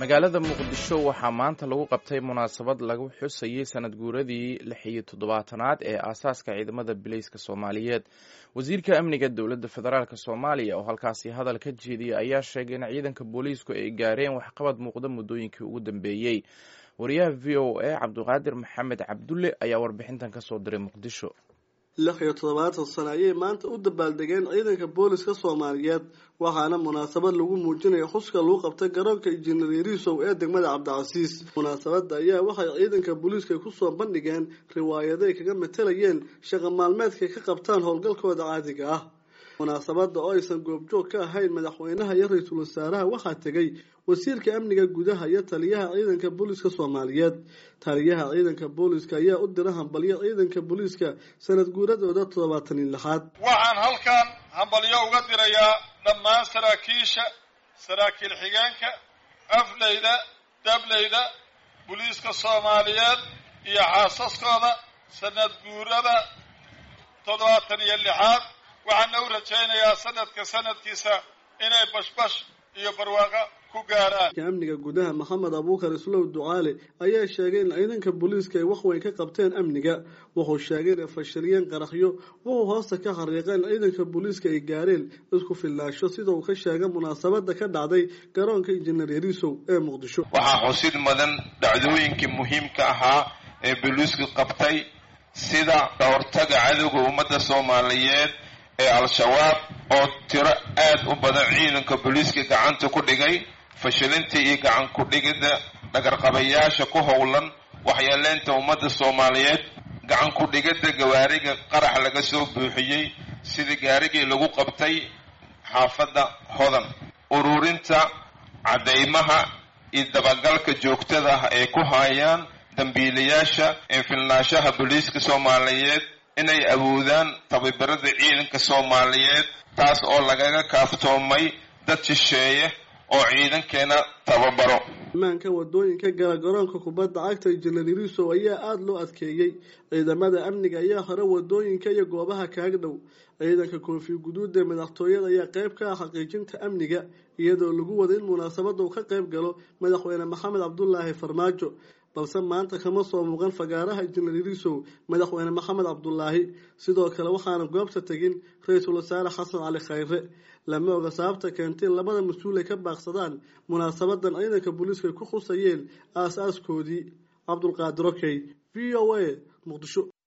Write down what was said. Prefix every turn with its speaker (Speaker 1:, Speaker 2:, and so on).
Speaker 1: magaalada muqdisho waxaa maanta lagu qabtay munaasabad lagu xusayey sanad guuradii lix iyo toddobaatanaad ee aasaaska ciidamada bileyska soomaaliyeed wasiirka amniga dowladda federaalk soomaaliya oo halkaasi hadal ka jeediyey ayaa sheegay in ciidanka booliisku ay gaareen waxqabad muuqda muddooyinkii ugu dambeeyey wariyaha v o a cabdiqaadir maxamed cabdulle ayaa warbixintan kasoo diray muqdisho
Speaker 2: lix iyo toddobaatan sano ayay maanta u dabaaldegeen ciidanka booliska soomaaliyeed waxaana munaasabad lagu muujinaya xuska lagu qabtay garoonka injineer yariisow ee degmada cabdicasiis munaasabadda ayaa waxay ciidanka booliiska kusoo bandhigeen riwaayaday kaga matalayeen shaqa maalmeedkay ka qabtaan howlgalkooda caadiga ah munaasabadda oo aysan goobjoog ka ahayn madaxweynaha iyo ra-iisul wasaaraha waxaa tegay wasiirka amniga gudaha iyo taliyaha ciidanka booliiska soomaaliyeed taliyaha ciidanka booliiska ayaa u dira hambalyo ciidanka booliiska sanad guuradooda toddobaatan iyo lixaad
Speaker 3: waxaan halkan hambalyo uga dirayaa dhammaan saraakiisha saraakiil xigeenka afleyda dableyda booliiska soomaaliyeed iyo xaasaskooda sanad guurada toddobaatan iyo lixaad waxaana u rajaynayaa sanadka sanadkiisa inay bashbash iyo barwaaqo ku gaaraan
Speaker 2: amniga gudaha maxamed abuukar islow ducaale ayaa sheegay in ciidanka booliiska ay waxweyn ka qabteen amniga wuxuu sheegay inay fashiliyeen qaraxyo wuxuu hoosta ka xariiqa in ciidanka booliiska ay gaareen isku filnaansho sida uu ka sheegay munaasabada ka dhacday garoonka injineer yariisow ee muqdisho
Speaker 4: waxaa xusid mudan dhacdooyinkii muhiimka ahaa ee booliisku qabtay sida kahortaga cadowga ummadda soomaaliyeed ee al-shabaab oo tiro aad u badan ciidanka booliiska gacanta ku dhigay fashilinta iyo gacan ku-dhigidda dhagarqabayaasha ku howlan waxyeeleynta ummadda soomaaliyeed gacan ku-dhigidda gawaariga qarax laga soo buuxiyey sida gaarigii lagu qabtay xaafadda hodan ururinta caddaymaha iyo dabagalka joogtada ah ay ku hayaan dambiilayaasha infilnaashaha booliiska soomaaliyeed inay awoodaan tababarada ciidanka soomaaliyeed taas oo lagaga kaaftoomay dad shisheeye oo ciidankeena tababaro
Speaker 2: imaanka wadooyinka gala garoonka kubadda cagta injineer yariisow ayaa aada loo adkeeyey ciidamada amniga ayaa hore wadooyinka iyo goobaha kaaga dhow ciidanka koofi guduud ee madaxtooyada ayaa qayb ka ah xaqiijinta amniga iyadoo lagu wada in munaasabada uu ka qayb galo madaxweyne maxamed cabdulaahi farmaajo balse maanta kama soo muuqan fagaaraha injineer yariisow madaxweyne maxamed cabdulaahi sidoo kale waxaana goobta tegin ra-iisul wasaare xasan cali khayre lama oga sababta keentay in labada mas-uul ay ka baaqsadaan munaasabadan ciidanka booliiska ay ku khusayeen aas-aaskoodii cabdulqaadir okey v o a muqdisho